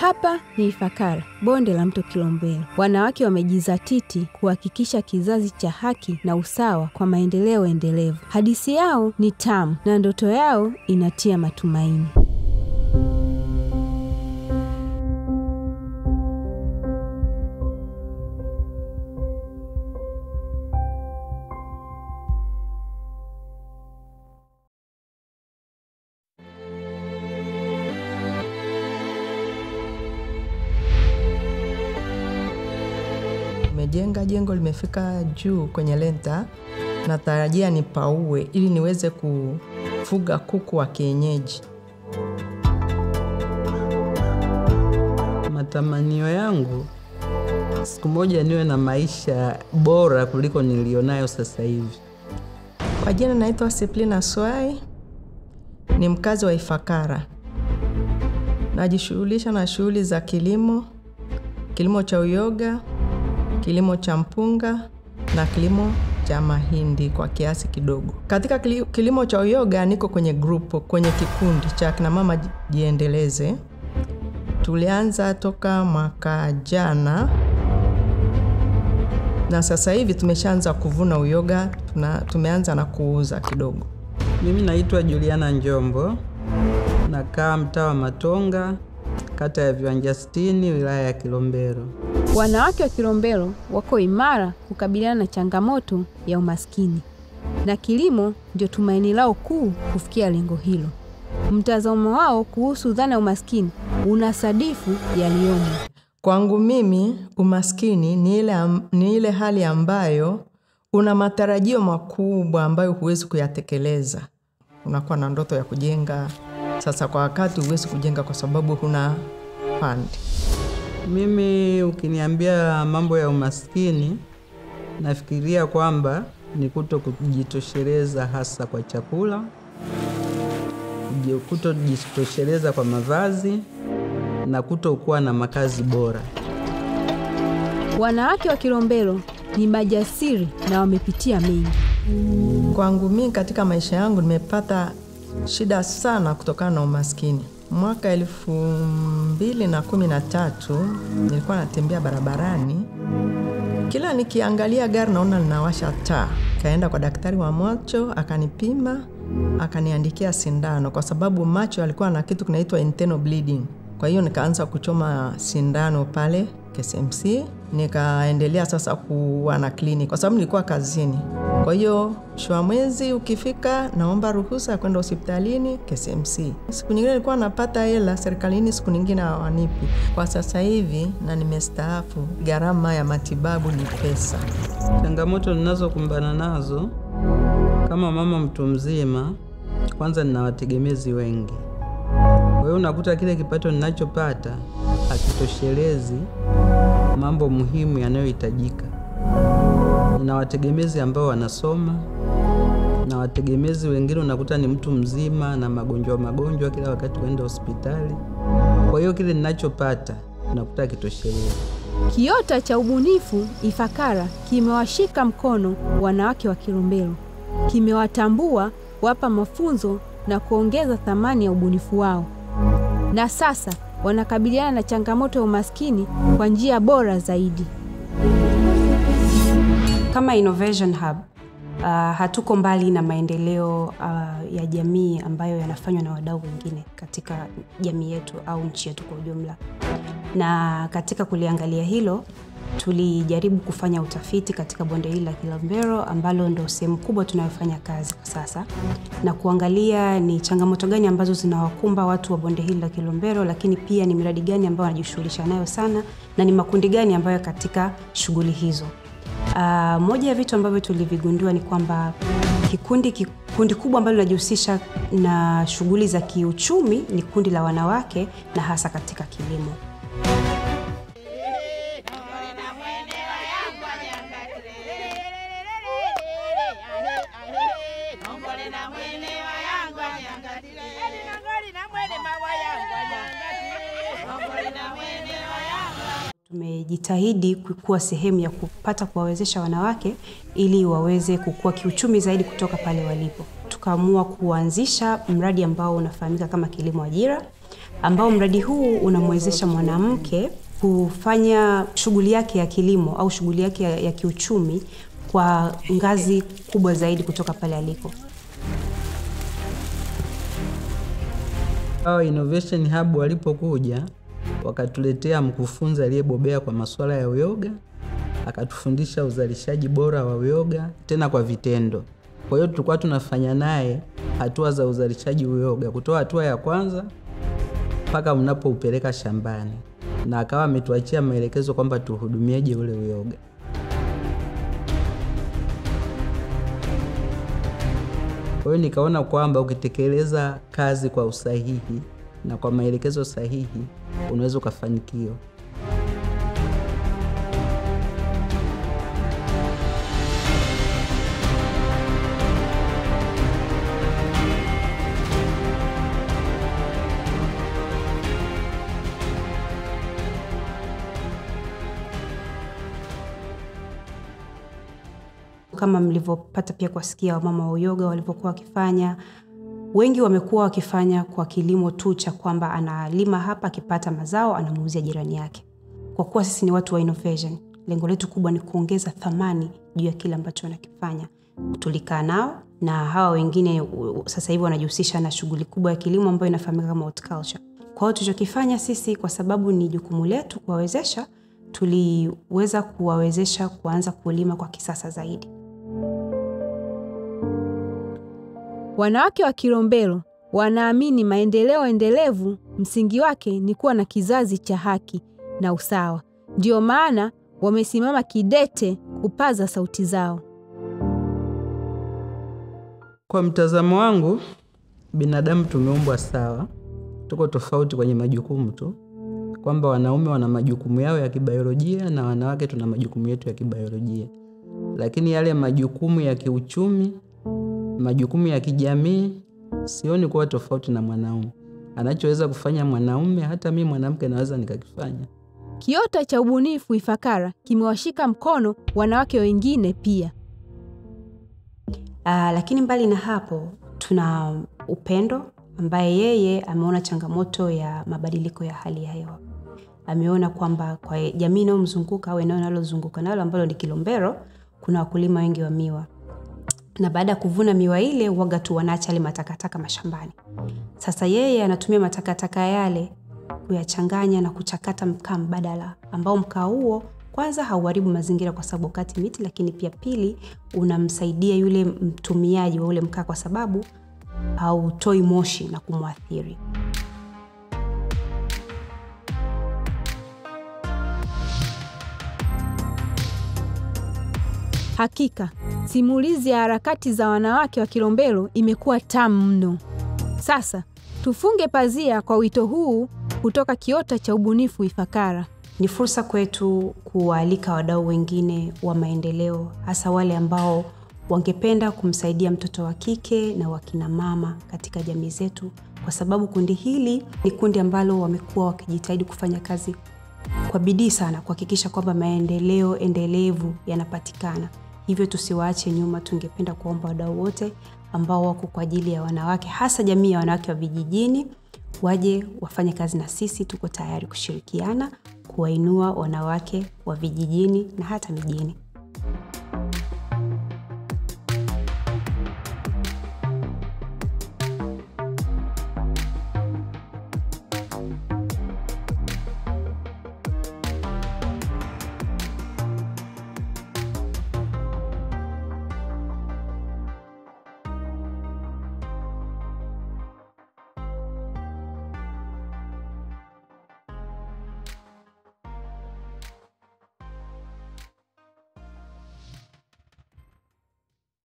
Hapa ni Ifakara, bonde la mto Kilombero. Wanawake wamejizatiti kuhakikisha kizazi cha haki na usawa kwa maendeleo endelevu. Hadithi yao ni tamu na ndoto yao inatia matumaini. Nimejenga jengo limefika juu kwenye lenta, natarajia nipaue ili niweze kufuga kuku wa kienyeji. Matamanio yangu siku moja niwe na maisha bora kuliko nilionayo sasa hivi. Kwa jina naitwa Siplina Swai, ni mkazi wa Ifakara. Najishughulisha na shughuli za kilimo, kilimo cha uyoga, kilimo cha mpunga na kilimo cha mahindi kwa kiasi kidogo. Katika kili- kilimo cha uyoga niko kwenye grupu, kwenye kikundi cha kina mama jiendeleze. Tulianza toka mwaka jana na sasa hivi tumeshaanza kuvuna uyoga, tuna, tumeanza na kuuza kidogo. Mimi naitwa Juliana Njombo, nakaa mtaa wa Matonga, kata ya Viwanja sitini, wilaya ya Kilombero. Wanawake wa Kilombero wako imara kukabiliana na changamoto ya umaskini, na kilimo ndio tumaini lao kuu kufikia lengo hilo. Mtazamo wao kuhusu dhana ya umaskini unasadifu yaliyomo. Kwangu mimi umaskini ni ile, am, ni ile hali ambayo una matarajio makubwa ambayo huwezi kuyatekeleza. Unakuwa na ndoto ya kujenga, sasa kwa wakati huwezi kujenga kwa sababu huna fund. Mimi ukiniambia mambo ya umaskini, nafikiria kwamba ni kuto kujitosheleza hasa kwa chakula, kuji- kutojitosheleza kwa mavazi na kutokuwa na makazi bora. Wanawake wa Kilombero ni majasiri na wamepitia mengi. Kwangu mimi katika maisha yangu nimepata shida sana kutokana na umaskini. Mwaka elfu mbili na kumi na tatu nilikuwa natembea barabarani, kila nikiangalia gari naona linawasha taa. Kaenda kwa daktari wa macho akanipima, akaniandikia sindano kwa sababu macho yalikuwa na kitu kinaitwa internal bleeding. Kwa hiyo nikaanza kuchoma sindano pale KSMC, nikaendelea sasa kuwa na kliniki kwa sababu nilikuwa kazini. Kwa hiyo shwa mwezi ukifika, naomba ruhusa ya kwenda hospitalini KSMC. Siku nyingine nilikuwa napata hela serikalini, siku nyingine hawanipi. Kwa sasa hivi na nimestaafu, gharama ya matibabu ni pesa. Changamoto ninazokumbana nazo kama mama mtu mzima, kwanza nina wategemezi wengi. Kwa hiyo unakuta kile kipato ninachopata hakitoshelezi mambo muhimu yanayohitajika. Nina wategemezi ambao wanasoma na wategemezi wengine unakuta ni mtu mzima na magonjwa magonjwa, kila wakati kwenda hospitali. Kwa hiyo kile ninachopata unakuta hakitoshelezi. Kiota cha ubunifu Ifakara kimewashika mkono wanawake wa Kilombero, kimewatambua, wapa mafunzo na kuongeza thamani ya ubunifu wao, na sasa wanakabiliana na changamoto ya umaskini kwa njia bora zaidi. Kama Innovation Hub uh, hatuko mbali na maendeleo uh, ya jamii ambayo yanafanywa na wadau wengine katika jamii yetu au nchi yetu kwa ujumla. Na katika kuliangalia hilo, tulijaribu kufanya utafiti katika bonde hili la Kilombero ambalo ndo sehemu kubwa tunayofanya kazi kwa sasa, na kuangalia ni changamoto gani ambazo zinawakumba watu wa bonde hili la Kilombero, lakini pia ni miradi gani ambayo wanajishughulisha nayo sana na ni makundi gani ambayo katika shughuli hizo. Uh, moja ya vitu ambavyo tulivigundua ni kwamba kikundi, kikundi kubwa ambalo linajihusisha na shughuli za kiuchumi ni kundi la wanawake na hasa katika kilimo. Tumejitahidi kuwa sehemu ya kupata kuwawezesha wanawake ili waweze kukua kiuchumi zaidi kutoka pale walipo. Tukaamua kuanzisha mradi ambao unafahamika kama kilimo ajira ambao mradi huu unamwezesha mwanamke kufanya shughuli yake ya kilimo au shughuli yake ya, ya kiuchumi kwa ngazi kubwa zaidi kutoka pale aliko. Hawa Innovation Hub walipokuja wakatuletea mkufunzi aliyebobea kwa masuala ya uyoga, akatufundisha uzalishaji bora wa uyoga tena kwa vitendo. Kwa hiyo tulikuwa tunafanya naye hatua za uzalishaji uyoga, kutoa hatua ya kwanza mpaka mnapoupeleka shambani, na akawa ametuachia maelekezo kwamba tuhudumieje ule uyoga. Kwa hiyo nikaona kwamba ukitekeleza kazi kwa usahihi na kwa maelekezo sahihi unaweza ukafanikiwa. Kama mlivyopata pia kuwasikia wamama wa uyoga walivyokuwa wakifanya, wengi wamekuwa wakifanya kwa kilimo tu cha kwamba analima hapa, akipata mazao anamuuzia jirani yake. Kwa kuwa sisi ni watu wa innovation, lengo letu kubwa ni kuongeza thamani juu ya kile ambacho wanakifanya. Tulikaa nao na hawa wengine u- sasa hivi wanajihusisha na shughuli kubwa ya kilimo ambayo inafahamika kama horticulture. Kwa hiyo tulichokifanya sisi, kwa sababu ni jukumu letu kuwawezesha, tuliweza kuwawezesha kuanza kulima kwa kisasa zaidi. Wanawake wa Kilombero wanaamini maendeleo endelevu msingi wake ni kuwa na kizazi cha haki na usawa. Ndiyo maana wamesimama kidete kupaza sauti zao. Kwa mtazamo wangu, binadamu tumeumbwa sawa, tuko tofauti kwenye majukumu tu, kwamba wanaume wana majukumu yao ya kibiolojia na wanawake tuna majukumu yetu ya kibiolojia, lakini yale majukumu ya kiuchumi, majukumu ya kijamii, sioni kuwa tofauti na mwanaume. Anachoweza kufanya mwanaume, hata mi mwanamke naweza nikakifanya. Kiota cha ubunifu Ifakara kimewashika mkono wanawake wengine pia. Uh, lakini mbali na hapo tuna Upendo ambaye yeye ameona changamoto ya mabadiliko ya hali ya hewa. Ameona kwamba kwa jamii inayomzunguka au eneo linalozunguka nalo ambalo ni Kilombero, kuna wakulima wengi wa miwa, na baada ya kuvuna miwa ile waga tu wanaacha yale matakataka mashambani. Sasa yeye anatumia matakataka yale kuyachanganya na kuchakata mkaa mbadala, ambao mkaa huo kwanza hauharibu mazingira kwa sababu ukati miti, lakini pia pili unamsaidia yule mtumiaji wa ule mkaa kwa sababu hautoi moshi na kumwathiri. Hakika simulizi ya harakati za wanawake wa Kilombero imekuwa tamu mno. Sasa tufunge pazia kwa wito huu kutoka kiota cha ubunifu Ifakara. Ni fursa kwetu kuwaalika wadau wengine wa maendeleo, hasa wale ambao wangependa kumsaidia mtoto wa kike na wakina mama katika jamii zetu, kwa sababu kundi hili ni kundi ambalo wamekuwa wakijitahidi kufanya kazi kwa bidii sana kuhakikisha kwamba maendeleo endelevu yanapatikana. Hivyo tusiwaache nyuma. Tungependa kuomba wadau wote ambao wako kwa ajili ya wanawake, hasa jamii ya wanawake wa vijijini, waje wafanye kazi na sisi. Tuko tayari kushirikiana kuwainua wanawake wa vijijini na hata mijini.